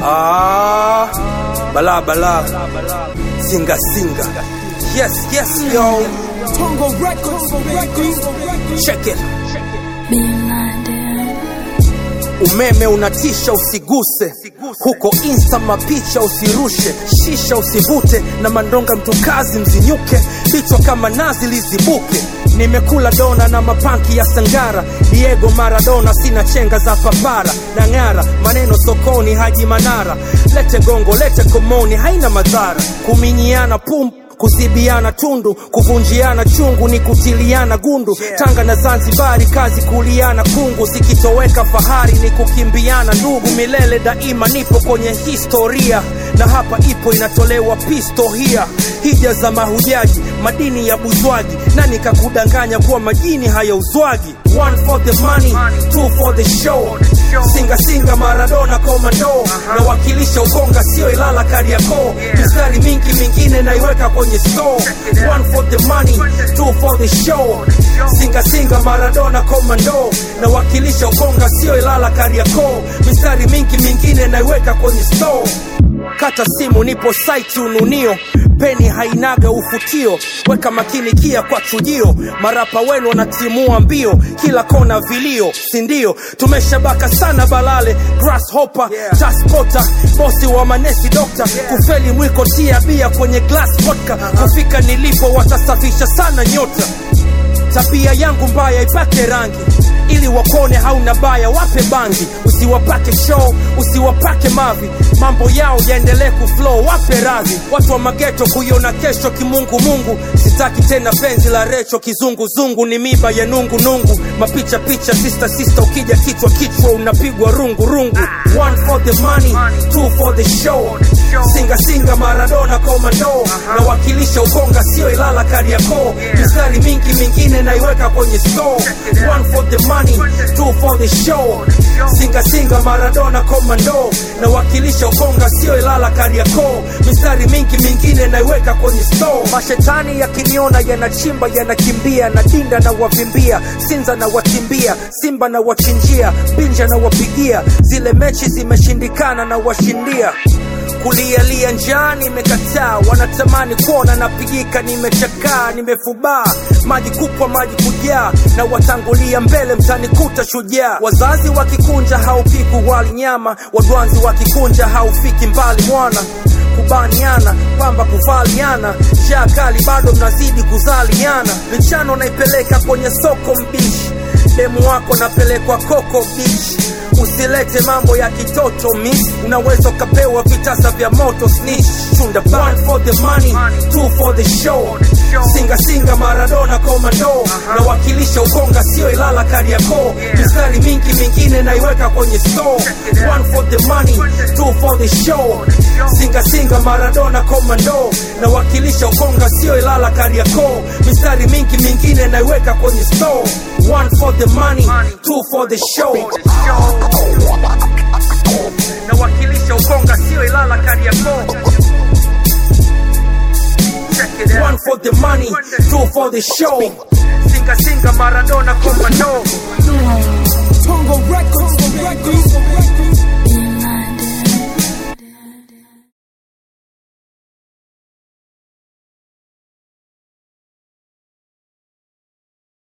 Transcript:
Ah, bala bala, singa singa. Yes, yes, yo. Tongo Records, baby. Check it. Being blinded. Umeme unatisha, usiguse huko insta, mapicha usirushe, shisha usivute, na mandonga mtukazi mzinyuke, vichwa kama nazi lizibuke. Nimekula dona na mapanki ya Sangara, Diego Maradona, sina chenga za papara na ng'ara, maneno sokoni, Haji Manara, lete gongo, lete komoni, haina madhara, kuminyiana pum kuzibiana tundu, kuvunjiana chungu ni kutiliana gundu. Tanga na Zanzibari, kazi kuliana kungu, zikitoweka fahari ni kukimbiana ndugu. Milele daima nipo kwenye historia, na hapa ipo inatolewa pistohia. Hija za mahujaji, madini ya buzwaji, nani kakudanganya kuwa majini hayauzwagi? One for the money, two for the show. Singa singa Maradona komando, nawakilisha Ukonga sio Ilala Kariakoo. Mistari mingi mingine naiweka kwenye store. One for the money, two for the show. Singa singa Maradona komando, nawakilisha Ukonga sio Ilala Kariakoo. Mistari mingi mingine naiweka kwenye store kata simu nipo site ununio peni hainaga ufutio weka makini kia kwa chujio marapa wenu wanatimua mbio kila kona vilio sindio tumeshabaka sana balale grasshopper taspota bosi wa manesi dokta kufeli mwiko tia bia kwenye glass vodka kufika nilipo watasafisha sana nyota tabia yangu mbaya ipake rangi ili wakone hauna baya wape bangi usiwapake show usiwapake mavi mambo yao yaendelee kuflow wape radhi watu wa mageto kuiona kesho kimungumungu sitaki tena penzi la recho kizunguzungu ni miba ya nungunungu mapicha picha sista sista ukija kichwa kichwa unapigwa rungu rungu one for the money two for the show singa singa maradona komando nawakilisha ukonga sio ilala kariakoo mistari mingi mingine naiweka kwenye store one for the money two for the show singa singa maradona komando nawakilisha ukonga sio ilala kariakoo mistari mingi mingine naiweka kwenye store mashetani yakiniona yanachimba yanakimbia na dinda na wavimbia sinza na watimbia simba na wachinjia binja na wapigia zile mechi zimeshindikana na washindia kulialia njaa nimekataa, wanatamani kuona napigika, nimechakaa, nimefubaa, maji kupwa, maji kujaa, na watangulia mbele, mtanikuta shujaa. Wazazi wakikunja haupiki wali nyama, wadwanzi wakikunja haufiki mbali mwana kubaniana pamba kuvaliana shaa kali bado mnazidi kuzaliana michano naipeleka kwenye soko mbishi demu wako napelekwa koko bichi usilete mambo ya kitoto miss unaweza ukapewa vitasa vya moto snitch chunda one for the money two for the show singa singa maradona komando nawakilisha ukonga sio ilala kariakoo mistari mingi mingine naiweka kwenye store one for the money two for the show singa singa maradona komando nawakilisha ukonga sio ilala kariakoo mistari mingi mingine naiweka kwenye store one for the money two for the show nawakilisha ukonga sio ilala kariakoo one for the money two for the show singa singa maradona komando Tongo Records, baby.